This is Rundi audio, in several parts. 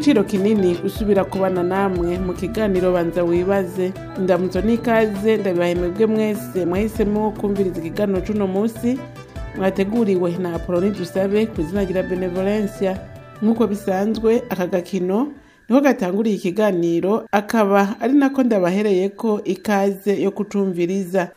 igiciro kinini gusubira kubana namwe mu kiganiro banza wibaze indamutso n'ikaze ndabibahe mwebwe mwese mwahisemo kumviriza ikiganiro c'uno musi mwateguriwe na apoloni dusabe ku izina rya benevolencia nk'uko bisanzwe aka gakino niko gatanguriye ikiganiro akaba ari nako ndabahereyeko ikaze yo kucumviriza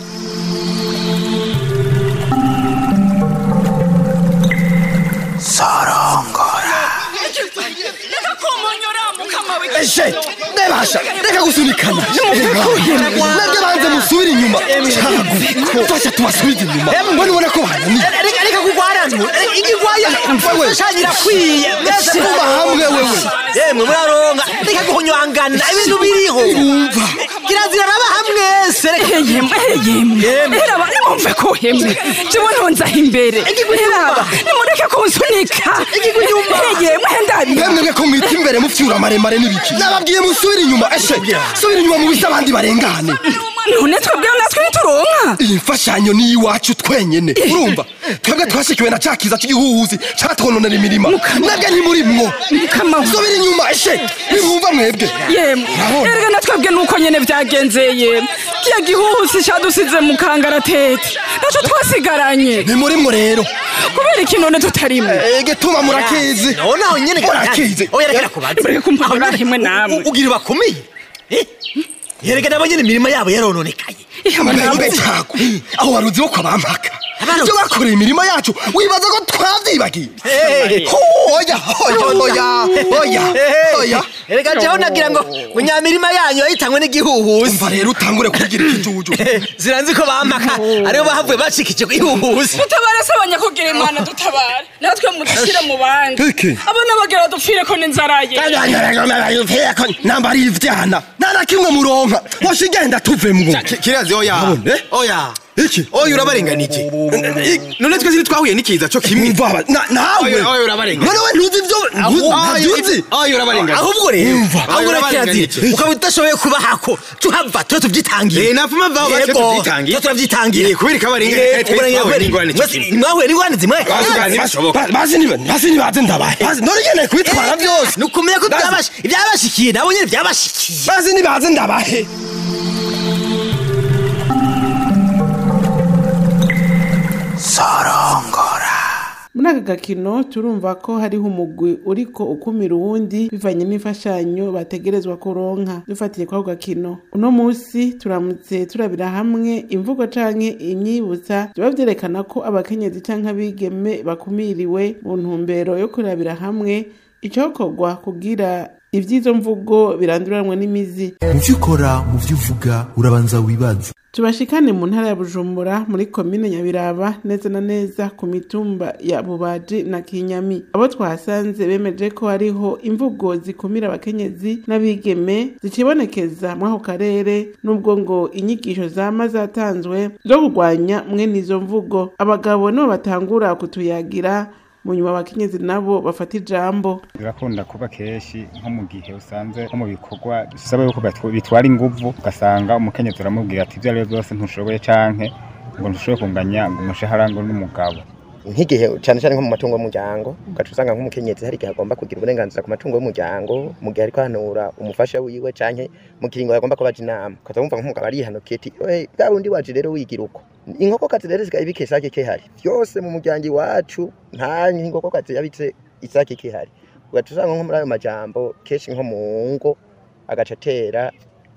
reka kumonyora mukama we eshe ndebasha reka gusunikana nabyo banze musubire inyuma twese tubasubize inyuma mbona ubona ko bananiye reka reka kugwaranwa igigwaya mfashanya irakwiye mwese kuba hamwe wewe yemwe muraronka reka guhonywangana ibintu biriho umva kirazira rabaha mwese reka yemwe yemwe raba nimumve ko hemwe jewe ntonzaho imbere raba nimureke kunsunika yemwe ndabi mwemwe ko mwita imbere mufyura maremare n'ibiki nababwiye musubire inyuma eshe subira inyuma mu bise abandi barengane none twebweho natwe ntituronka iyi mfashanyo ni iwacu twenyene urumva twebwe twashikiwe na ca kiza c'igihuhuzi catwononera imirima nabwe ntimurimwo Mukama we. subira inyuma eshe ntimwumva mwebwe yemwe Urabona? erega natwebwe nuko nyene vyagenze yemwe kiya gihuhusi cadusize mu kangaratete naco twasigaranye ntimurimwo rero kubera iki none tutarimwe ege tuma murakizi naho naho nyene Murakizi. oya reka kubaza mureke kumpamara rimwe namwe ugira bakomeye Eh? yereka nabo nyene imirima yabo yarononekaye amahembe cako aho waruzi wo kwabampaka Abana- ibyo bakoreye imirima yacu wibaza ko twavyibagiye Hey. Ho, oya oya oya oya oya erega jeho nagira ngo ngo nyamirima yanyu yahitanywe n'igihuhusi umva rero utangure kugira ikijuju ziranzi ko bampaka aribo bahavuye bacikije igihuhusi dutabare se abanyakugira imana dutabare natwe mudushyire mu bandi Iki? abana bagera dupfire ko n'inzara ye namba ari ivyana nta na kimwe muronka washa igenda tuvemwo kirazi oya Abone? oya iki oya urabarenganije none twese ntitwahuye n'ikiza co kimwe Umva, na- nawe Oya, oya, urabarenganya. none we ntuzi ivyo ntuzi oya urabarenganije ahubwo rero Umva. ahubwo Oya, kirazira urabarenganije. ukaba udashoboye kubahako tuhava tuba tubyitangiye Eh, napfuma vaho bace Yego, tuvyitangiye. tuba turabyitangiye Eh, kubera ikabarenga, eh, twe twahuye n'ingorane co kimwe. mwahuye n'ingorane zimwe Bashoboka. Ba- bazi niba- bazi nibaze ndabahe Bazi- none nyene kwitwara byose ni ukumenya ko Bazi- byabashi- ibyabashikiye nabo nyine byabashikiye bazi nibaze ndabahe muri aka gakino turumva ko hariho umugwi uriko ukumira uwundi bivanye n'imfashanyo bategerezwa kuronka dufatiye kwako gakino uno musi turamutse turabira hamwe imvugo canke imyibutsa biba vyerekana ko abakenyezi canke abigeme bakumiriwe mu ntumbero yo kurabira hamwe icokorwa kugira ivy'izo mvugo biranduranwa n'imizi mu byo ukora mu byo uvuga urabanza wibaze tubashikane mu ntara ya bujumbura muri komine nyabiraba neza na neza ku mitumba ya bubaji na kinyami abo twahasanze bemeje ko hariho imvugo zikumira abakenyezi n'abigeme zikibonekeza muri ako karere n'ubwo ngo inyigisho zama zatanzwe zo kurwanya mwene izo mvugo abagabo nibo batangura kutuyagira mu nyuma abakenyezi nabo bafata ijambo birakunda kuba kenshi nko mu gihe usanze nko mu bikorwa bisaba yuko batw- bitwara inguvu ugasanga umukenyezi uramubwira ati ibyo ari byo byose ntushoboye canke ngo ntushoboye kunganya ngo umushahara ngo n'umugabo nk'igihe cyane cyane nko mu matungo y'umuryango ugaca usanga nk'umukenyezi hari igihe agomba kugira uburenganzira ku matungo y'umuryango mu gihe ariko ahanura umufasha wiwe canke mu kiringo yagomba kubaja inama ukaza wumva nk'umugabo arihanukiye ati "Oye, bwa wundi waje rero wigira uko inkokokazi rero zikaba ibika isake kihari vyose mu muryango iwacu nta inkokokazi yabitse isake kihari ugaca usanga nko muri ayo majambo kenshi nko mu ngo agaca atera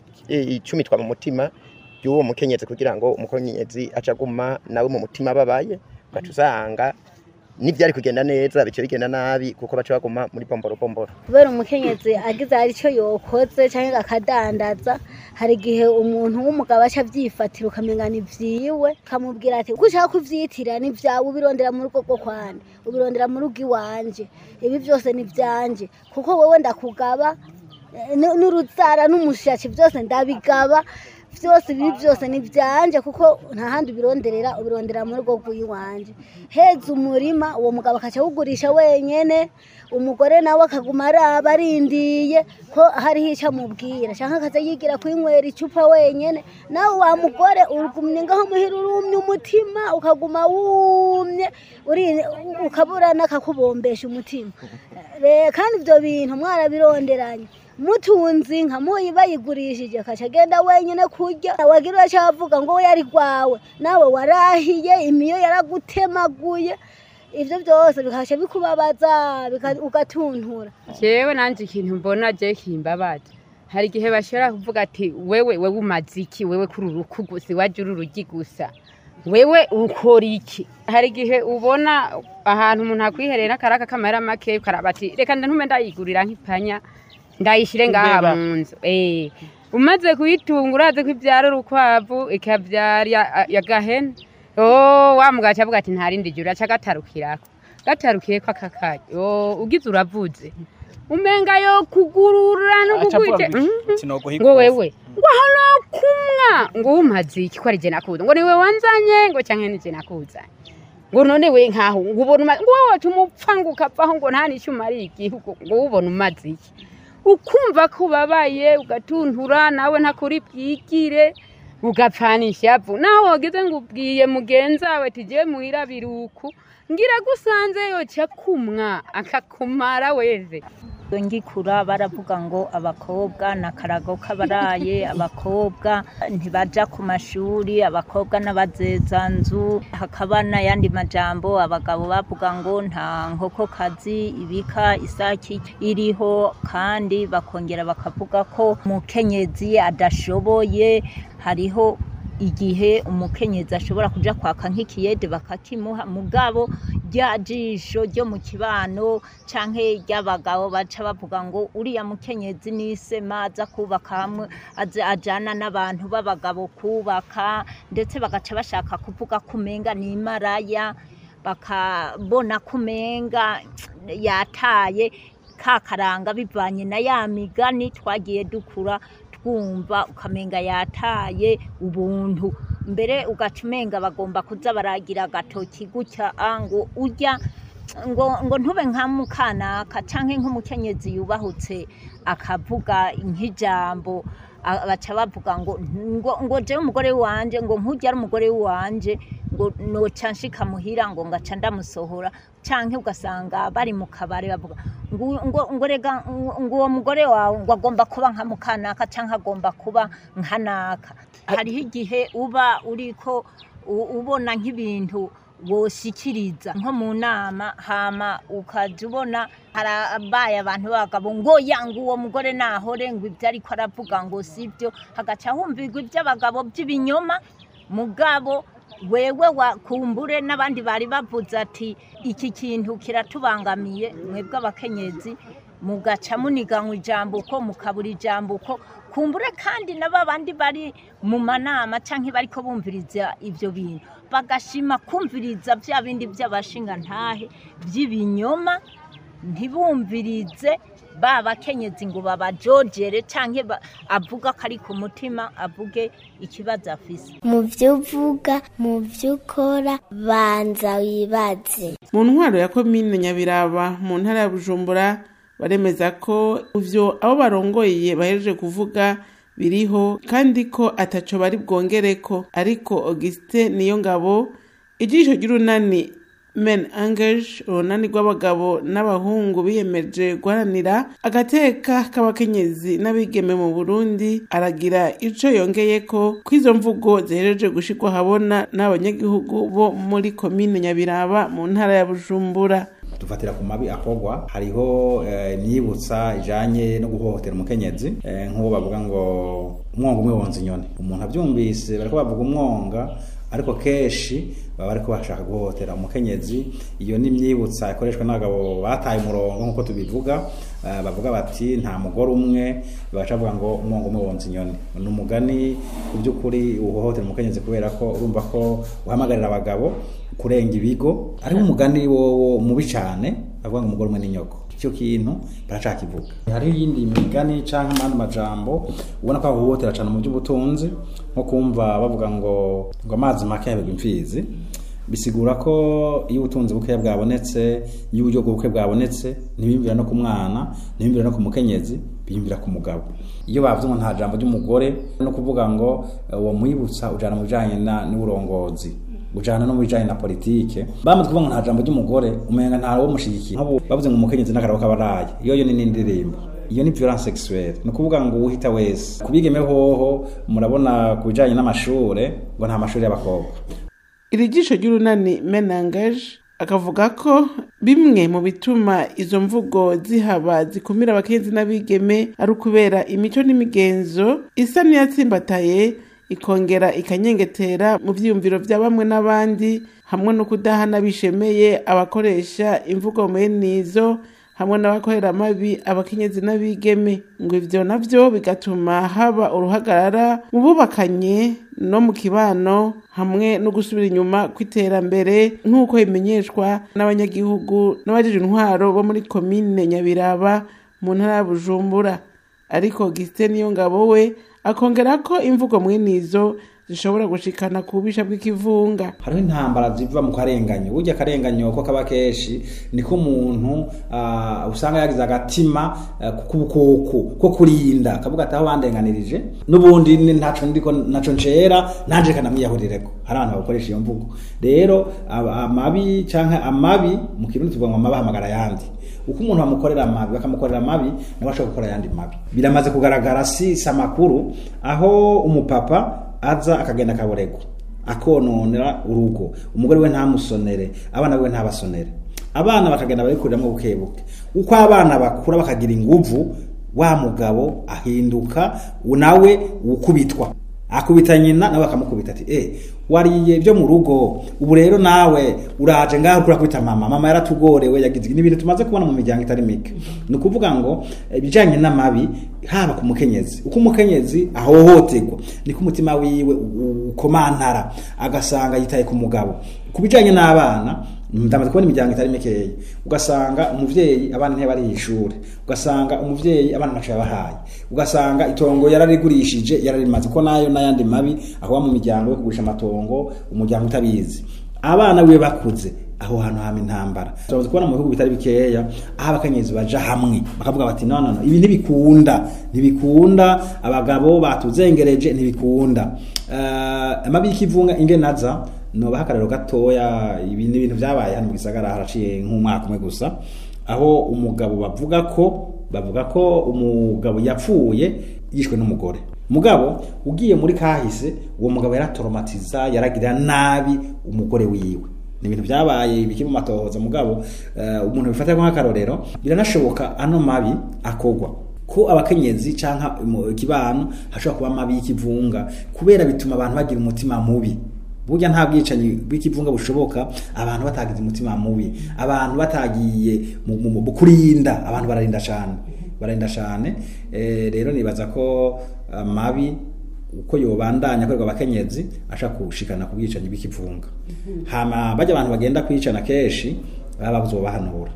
i- icumitwa mu mutima y'uwo mukenyezi kugira ngo umukenyezi aca aguma nawe mu mutima ababaye ugaca usanga n'ivyari kugenda neza bice bigenda nabi kuko baca baguma muri bomboro bomboro kubera umukenyezi agize hari icyo yokoze cyangwa akadandaza hari igihe umuntu w'umugabo aca avyifatira ukamenya ni vyiwe ukamubwira ati uko ushaka kuvyitira ni vyawe ubirondera mu rugo rwo kwande ubirondera mu rugo iwanje ibi byose ni vyanje kuko wowe ndakugaba eh, n- n'urutsara n'umushashi byose ndabigaba byose ibi byose ni byanje kuko nta handi ubironderera ubirondera mu rugo rw'iwanje heza umurima uwo mugabo akaca awugurisha wenyene umugore nawe akaguma araba arindiye ko hariho icyo amubwira cyangwa akaza yigira kwinywera icupa wenyene nawe wa mugore urugumye ngaho muhira urumye umutima ukaguma wumye uri- ukabura n'akakubombesha umutima Re- kandi ibyo bintu mwarabironderanye mutunze inka muyi bayigurishije akaca agenda wenyine kurya wagira uracavuga ngo we yari rwawe nawe warahiye imiyo yaragutemaguye ibyo byose bikaca bikubabaza bika- ugatuntura jewe nanje ikintu mbona je kimbabaza hari igihe bashobora kuvuga ati wewe wewe umaze iki wewe kuri uruku gusa iwaje uri urugi gusa wewe ukora iki hari igihe ubona ahantu umuntu akwiherera n'akaraka k'amahera make ukaraba ati reka ntume ndayigurira nk'ipanya ndayishire ngaha Imbeba. mu nzu eh umaze kuyitunga urazi ko ibyara urukwavu ikabyara ya- ya gahene oh wa mugaca avuga ati nta rindi juru aca gatarukirako gatarukiyeko akakanya oh ugize uravuze umenga yo kugurura no Aca avuga kugwije ngo iki? Sinoguha ngo ikofi. wewe ngo hano kumwa ngo umaze iki ko ari je nakuza ngo niwe wanzanye ngo canke nije nakuzanye ngo none we nkaho ngo ubona umaze ngo wowe tumupfa ngo ukavaho ngo nta n'icyo umariye igihugu ngo ubona umaze iki ukumva ko ubabaye ugatuntura nawe ntakuri bwigire ugapfanisha yavu naho wageze ngo ubwiye mugenzi wawe tigiye muhira biruku ngira gusanze yoca kumwa akakumara weze ngikura baravuga ngo abakobwa na karago k'abaraye abakobwa ntibaja ku mashuri abakobwa n'abazezanzu hakaba n'ayandi majambo abagabo bavuga ngo nta nkokokazi ibika isaki iriho kandi bakongera bakavuga ko umukenyezi adashoboye hariho igihe umukenyezi ashobora kuja kwaka nk'ikiyede bakakimuha mugabo rya jisho ryo mu kibano canke ry'abagabo baca bavuga ngo uriya mukenyezi nisema aza kubaka hamwe aze ajana n'abantu b'abagabo kubaka ndetse bagaca bashaka kuvuga ko umenga ni imaraya bakabona ko umenga yataye ka karanga bivanye na ya migani twagiye dukura twumva ukamenga yataye ubuntu mbere ugaca umenga bagomba kuza baragira agatoki gutya ah, ngo urya ngo ngo ntube nka mukanaka canke nk'umukenyezi yubahutse akavuga nk'ijambo a- baca bavuga ngo ngo ngo jewe umugore wanje ngo nkujya ari umugore wanje ngo noca nshika muhira ngo ngaca ndamusohora canke ugasanga bari mu kabare bavuga ngo ngo ngo rega ngo uwo mugore wawe ngo agomba kuba nka mukanaka canke agomba kuba nka naka hariho igihe uba uriko u- ubona nk'ibintu woshikiriza nko mu nama hama ukaja ubona harabaye abantu b'abagabo ngo yanga uwo mugore nahore ngo ibyo ariko aravuga ngo sibyo hagaca humvirwa iby'abagabo by'ibinyoma mugabo wewe wakumbure n'abandi bari bavuze ati iki kintu kiratubangamiye mwebwe abakenyezi mugaca muniganywa ijambo uko mukabura ijambo uko kumbure kandi na babandi bari mu manama cyangwa bariko bumviriza ibyo bintu bagashima kumviriza bya bindi by'abashinga ntahe by'ibinyoma ntibumvirize ba bakenyezi ngo babajojere cyangwa ba- avuga ko ari ku mutima avuge ikibazo afise mu byo uvuga mu byo ukora banza wibaze mu ntwaro ya komine nyabiraba mu ntara ya bujumbura baremeza ko ivyo abo barongoye bahejeje kuvuga biriho kandi ko ataco bari bwongereko ariko augustin niyo ngabo ijisho ry'urunani men engage urunani rw'abagabo n'abahungu biyemeje guharanira agateka k'abakenyezi n'abigeme mu burundi aragira ico yongeyeko ko izo mvugo zihejeje gushirwa habona n'abanyagihugu bo muri komine nyabiraba mu ntara ya bujumbura dufatira ku mabi akorwa hariho eh, imyibutsa ijanye no guhohotera umukenyezi eh, nk'uwo bavuga ngo umwonga umwe wonza inyoni umuntu avyumvise bariko bavuga umwonga ariko kenshi baba bariko bashaka guhohotera umukenyezi iyo ni imyibutsa ikoreshwa n'abagabo bataye umurongo nk'uko tubivuga eh, bavuga bati nta mugore umwe bagaca bavuga ngo umwonga umwe wonza inyoni ni umugani ku by'ukuri uhohotera umukenyezi kubera ko urumva ko uhamagarira abagabo kurenga ibigo ariko umugani wowo mubi cyane avuga ngo umugore umwe n'inyoko icyo kintu baracakivuga hariho iyindi migani cyangwa amandi majambo ubona ko ahohotera cyane mu by'ubutunzi nko kumva bavuga ngo ngo amazi make yabegwa imfizi bisigura ko iyo ubutunzi bukeya bwabonetse iyo uburyo bw'ubukwe bwabonetse ntibiyumvira no ku mwana ntibiyumvira no ku mukenyezi biyumvira ku mugabo iyo bavuze ngo nta jambo ry'umugore no kuvuga ngo eh, uwo mwibutsa ujana mu bijanye na- n'uburongozi gujana no mu bijanye na politike bamaze kuvuga ngo nta jambo ry'umugore umenga nta wo mushigikiye nk'ubu bavuze ngo umukenyezi n'akarabo k'abaraye iyo yo ni n'indirimbo iyo ni violence sexuelle ni ukuvuga ngo uhita wese kubigeme hoho murabona ku bijanye n'amashure ngo nta mashuri y'abakobwa iri jisho ry'urunani menangaje akavuga ko bimwe mu bituma izo mvugo zihaba zikumira abakenzi n'abigeme ari ukubera imico n'imigenzo isa n'iyatsimbataye ikongera ikanyengetera mu vyiyumviro vya bamwe n'abandi hamwe no kudahana bishemeye abakoresha imvugo mwenizo hamwe n'abakorera amabi abakenyezi n'abigeme ngo ivyo navyo bigatuma haba uruhagarara mu bubakanye no mu kibano hamwe no gusubira inyuma kw'iterambere nk'uko bimenyeshwa n'abanyagihugu n'abajije intwaro bo muri komine nyabiraba mu ntara ya bujumbura ariko gisite niyo ngabo we akongera ko imvugo mwenizo zishobora gushikana ku bubisha bw'ikivunga hariho intambara ziva mu karenganyo burya akarenganyo ko kaba kenshi niko umuntu uh, usanga yagize agatima uh, k'ubukoko ko kurinda akavuga ati aho bandenganirije n'ubundi ntaco ndiko naco ncera nanje kanamwiyahurireko hari abantu bakoresha iyo mvugo rero amabi canke amabi mu kirundi tuvuga ngo amabi ahamagara ayandi uko umuntu bamukorera amabi bakamukorera amabi nawe ashobora gukora ayandi mabi biramaze kugaragara si amakuru aho umupapa aza akagenda akaborego akononera urugo umugore we ntamusonere abana be ntabasonere abana bakagenda barikuriramo buke buke uko abana bakura bakagira inguvu wa mugabo ahinduka nawe ukubitwa akubita nyina nawe akamukubita ati eh wariye byo mu rugo ubu rero nawe uraje ngaho kurakubita mama mama yaratugorewe yagize ibintu tumaze kubona mu miryango itari mike ni ukuvuga ngo ibijanye n'amabi haba ku mukenyezi uko umukenyezi ahohoterwa niko umutima wiwe ukomantara agasanga yitaye ku mugabo ku bijanye n'abana ndamaze kubona imiryango itari mikeya ugasanga umuvyeyi abana ntibari ishuri ugasanga umuvyeyi abana ntaco yabahaye ugasanga itongo yararigurishije yararimaze ko nayo n'ayandi mabi aho mu miryango yo kugurisha amatongo umuryango utabizi abana wiwe bakuze aho hantu hama intambara turamaze kubona mu bihugu bitari bikeya aho abakenyezi baja hamwe bakavuga bati no no no ibi ntibikunda ntibikunda abagabo batuzengereje ntibikunda uh, amabi y'ikivunga ingenaza nobaha akarero gatoya ibi ni ibintu byabaye hano mu gisagara haraciye nk'umwaka umwe gusa aho umugabo bavuga ko bavuga ko umugabo yapfuye yishwe n'umugore mugabo ugiye muri kahise uwo mugabo yaratoromatiza yaragirira nabi umugore wiwe ni ibintu byabaye biki mu matohoza mugabo uh, umuntu bifata nk'akarorero biranashoboka ano mabi akogwa ko abakenyezi canka ikibano hashobora kuba mabi y'ikivunga kubera bituma abantu bagira umutima mubi burya nta bwicanyi bw'ikivunga bushoboka abantu batagize umutima mubi abantu batagiye mu kurinda abantu bararinda cyane bararinda cyane rero nibaza ko amabi uko yobandanya akorerwa abakenyezi ashaka gushikana ku bwicanyi bw'ikivunga hama bajya abantu bagenda kwicana kenshi baba babuze bahanura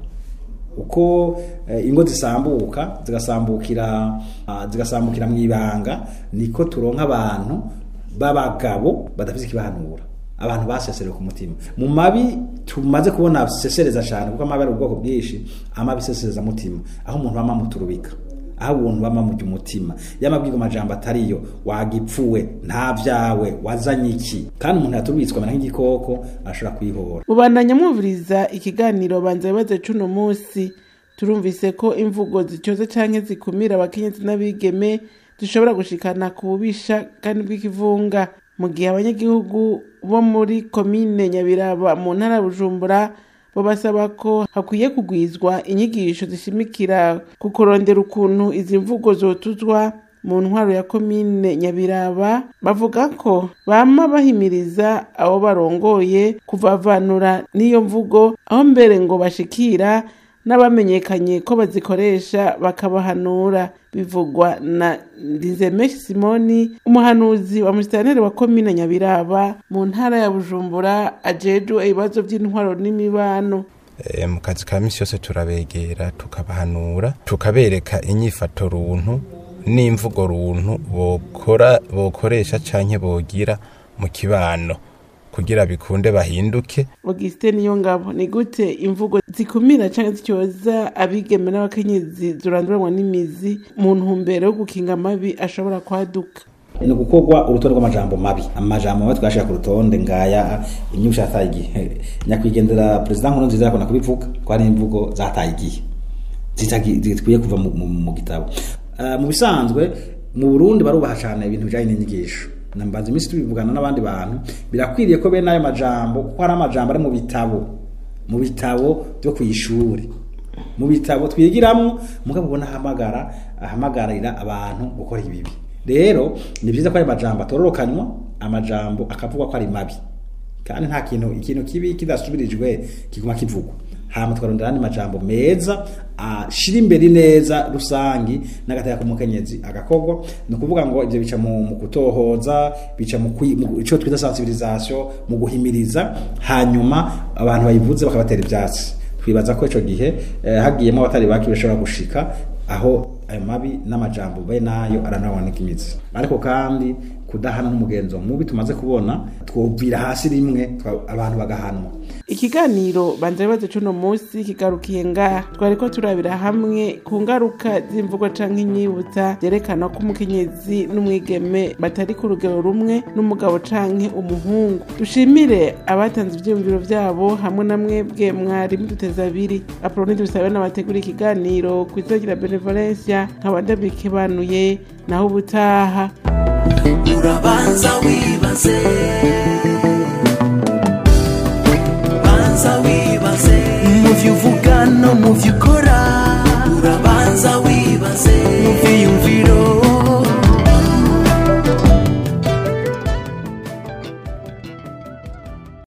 uko ingo zisambuka zigasambukira zigasambukira mu ibanga niko turonka abantu b'abagabo badafite ikibahanura abantu baseserewe ku mutima mu mabi tumaze kubona sesereza cyane kuko amabi ari ubwoko bwinshi amabi sesereza mutima aho umuntu bama muturubika aho umuntu bama mu umutima yamabwirwa amajambo atariyo wagipfuwe nta vyawe wazanye iki kandi umuntu yaturubitswe amera nk'igikoko ashobora kwihora ubandanya mwumviriza ikiganiro banza bibaze cuno munsi turumvise ko imvugo zicoze canke zikumira abakenyezi n'abigeme zishobora gushikana ku bubisha kandi bw'ikivunga mu gihe abanyagihugu bo muri komine nyabiraba mu ntara bujumbura bo basaba ko hakwiye kugwizwa inyigisho zishimikira ku kurondera ukuntu izi mvugo zotuzwa mu ntwaro ya komine nyabiraba bavuga ko bama bahimiriza abo barongoye kuvavanura n'iyo mvugo aho mbere ngo bashikira n'abamenyekanye ko bazikoresha bakabahanura bivugwa na Ndizemeshi Simoni umuhanuzi wa musitanteri wa komine Nyabiraba mu ntara ya Bujumbura ajejwe ibibazo by'intwaro n'imibano e, mu kazi ka misi yose turabegera tukabahanura tukabereka inyifato runtu n'imvugo runtu bokora bokoresha canke bogira mu kibano kugira bikunde bahinduke Augustin Niyongabo ni gute imvugo zikumira canke zicyoza abigeme n'abakenyezi zuranduranwa n'imizi mu ntumbero yo gukinga amabi ashobora kwaduka ni gukorwa urutonde rw'amajambo mabi amajambo mabi twashira ku rutonde ngaya imyusha yataye igihe nyakwigendera perezida nkuru nziza yakunda kubivuga ko ari imvugo zataye igihe zikwiye kuva mu, mu, mu gitabo uh, mu bisanzwe mu Burundi barubaha cyane ibintu bijanye n'inyigisho nambaza iminsi tubivugana n'abandi bantu birakwiriye ko bene ayo majambo kuko hari amajambo ari mu bitabo mu bitabo byo kwishuri mu bitabo twigiramwo mugabo ubona ahamagara ahamagarira abantu gukora ibibi rero ni byiza ko ayo majambo atororokanywa amajambo akavugwa ko ari mabi kandi nta kintu ikintu kibi kidasubirijwe kiguma kivugwa hama twarondera andi majambo meza ashira imbere neza rusangi n'agataya k'umukenyezi agakorwa ni ukuvuga ngo ivyo bica mu, mu kutohoza bica mu ico twita sensibilisation mu guhimiriza hanyuma abantu bayivuze bakabatera ivyatsi twibaza ko ico gihe eh, hagiyemo abatari baki bashobora gushika aho ayo mabi n'amajambo be nayo aranaboneka imizi ariko kandi kudahana n'umugenzo mubi tumaze kubona twovira hasi rimwe abantu bagahanwa ikiganiro banza bibazo c'uno munsi kigarukiye ngaha twariko turabira hamwe ku ngaruka z'imvugo canke inyibutsa vyerekana ko umukenyezi n'umwigeme batari ku rugero rumwe n'umugabo canke umuhungu dushimire abatanze ivyiyumviro vyabo hamwe na mwebwe mwari muduteza abiri apoloni dusabe n'abategura ikiganiro kw'izina benevolencia nkaba ndabikebanuye naho ubutaha urabanza wibaze